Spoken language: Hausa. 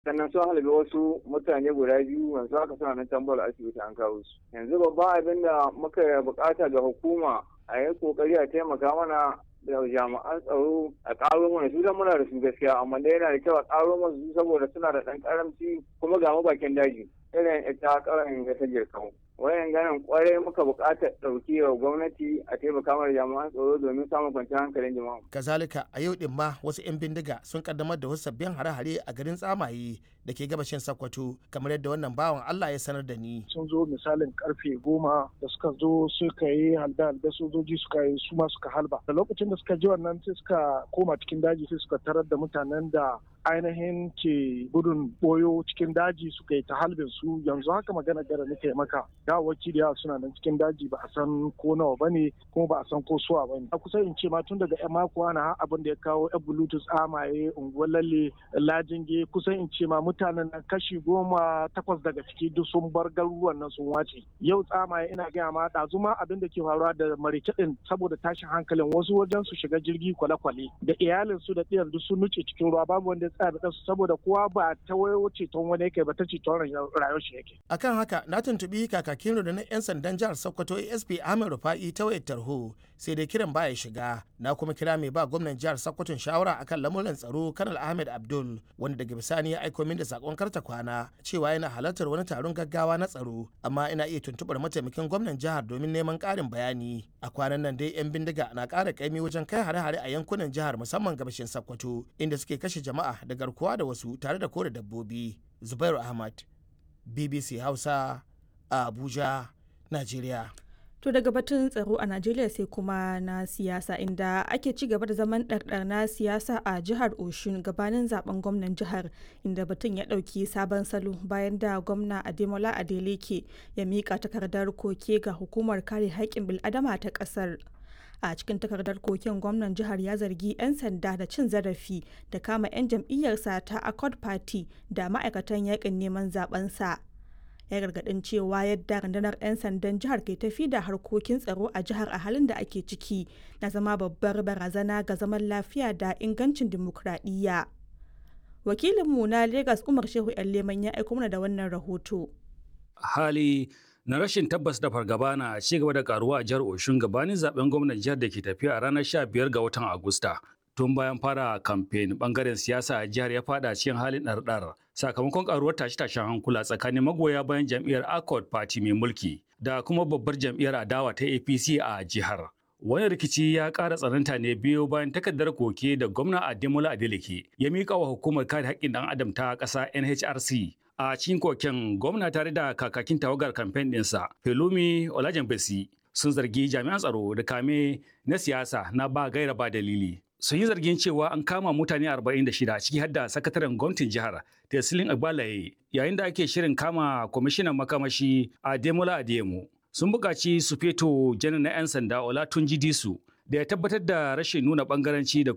sannan sun halabi wasu mutane guda biyu yanzu haka suna nan tambar asibiti an kawo su yanzu babban abin da muka bukata ga hukuma a yi kokari a taimaka mana da jami'an tsaro a ƙaro mana su dan muna da su gaskiya amma dai yana da kyau a ƙaro mana su saboda suna da ɗan ƙaramci kuma ga bakin daji irin ita ƙaran ga ta jirkan wayan ganin kwarai muka buƙatar ɗauki wa gwamnati a taimaka mana jami'an tsaro domin samun kwanciyar hankalin jama'a. kazalika a yau din ma wasu 'yan bindiga sun kaddamar da wasu sabbin hare-hare a garin tsamaye da ke gabashin Sokoto kamar yadda wannan bawan Allah ya sanar da ni. Sun zo misalin karfe goma da suka zo suka yi halda halda sojoji suka yi su ma suka halba. Da lokacin da suka ji wannan sai suka koma cikin daji sai suka tarar da mutanen da ainihin ke gudun boyo cikin daji suka yi ta halbin su yanzu haka magana gara nake maka gawawaki da yawa suna nan cikin daji ba a san ko nawa ba ne kuma ba a san ko suwa ba ne a kusa in ce ma tun daga yan mako ana abin da ya kawo yan bluetooth amaye unguwar lalle lajinge kusan in ce ma mutanen nan kashi goma takwas daga ciki duk sun bar garuruwan nan sun wace yau tsamaye ina gaya ma ɗazu ma abin da ke faruwa da marice ɗin saboda tashin hankalin wasu wajen su shiga jirgi kwale-kwale da iyalin su da ɗiyar duk sun nuce cikin ruwa babu wanda ya tsaya da su saboda kowa ba ta wayo ceton wani yake ba ta ceton rayuwar shi yake. akan haka na tuntuɓi kakakin rundunar 'yan sandan jihar sokoto asp ahmed rufa'i ta wayar tarho sai dai kiran baya shiga na kuma kira mai ba gwamnan jihar sokoton shawara akan lamuran tsaro kanal ahmed abdul wanda daga bisani ya aiko min da sakon karta kwana cewa yana halartar wani taron gaggawa na tsaro amma ina iya tuntuɓar mataimakin gwamnan jihar domin neman ƙarin bayani a kwanan nan dai 'yan bindiga na ƙara ƙaimi wajen kai hare-hare a yankunan jihar musamman gabashin sokoto inda suke kashe jama'a da garkuwa da wasu tare da kore dabbobi zubairu ahmad bbc hausa a abuja najeriya To daga batun tsaro a Najeriya sai kuma na siyasa inda ake ci gaba da zaman ɗarɗar na siyasa a jihar Oshun gabanin zaben gwamnan jihar inda batun ya ɗauki sabon salo bayan da gwamna Ademola Adeleke ya miƙa takardar koke ga hukumar kare haƙƙin bil'adama ta ƙasar. a cikin takardar koken gwamnan jihar ya zargi 'yan sanda da cin zarafi da kama 'yan jam'iyyarsa ta accord party da ma'aikatan yakin neman zabensa ya gargadin cewa yadda rundunar 'yan sandan jihar ke tafi da harkokin tsaro a jihar a halin da ake ciki na zama babbar barazana ga zaman lafiya da ingancin dimokuraɗiyya wakilinmu na lagos umar shehu yan leman ya aiko mana da wannan rahoto hali na rashin tabbas da fargaba na ci gaba da karuwa a jihar Oshun gabanin zaben gwamnan jihar da ke tafiya a ranar 15 ga watan Agusta. Tun bayan fara kamfen bangaren siyasa a jihar ya fada cikin halin ɗarɗar sakamakon karuwar tashe-tashen hankula tsakanin magoya bayan jam'iyyar Accord Party mai mulki da kuma babbar jam'iyyar adawa ta APC a jihar. Wani rikici ya ƙara tsananta ne biyo bayan takardar koke da gwamna Ademola Adeleke ya miƙa wa hukumar kare haƙƙin ɗan adam ta ƙasa NHRC a cikin koken gwamna tare da kakakin tawagar kamfen ɗinsa Pelumi Olajenbesi sun zargi jami'an tsaro da kame na siyasa na ba gaira ba dalili. Sun yi zargin cewa an kama mutane 46 ciki har da sakataren gwamnatin jihar Tesilin Agbalaye yayin da ake shirin kama kwamishinan makamashi Ademola Adeyemo. Sun buƙaci su feto janar na 'yan sanda Olatunji Disu da ya tabbatar da rashin nuna ɓangaranci da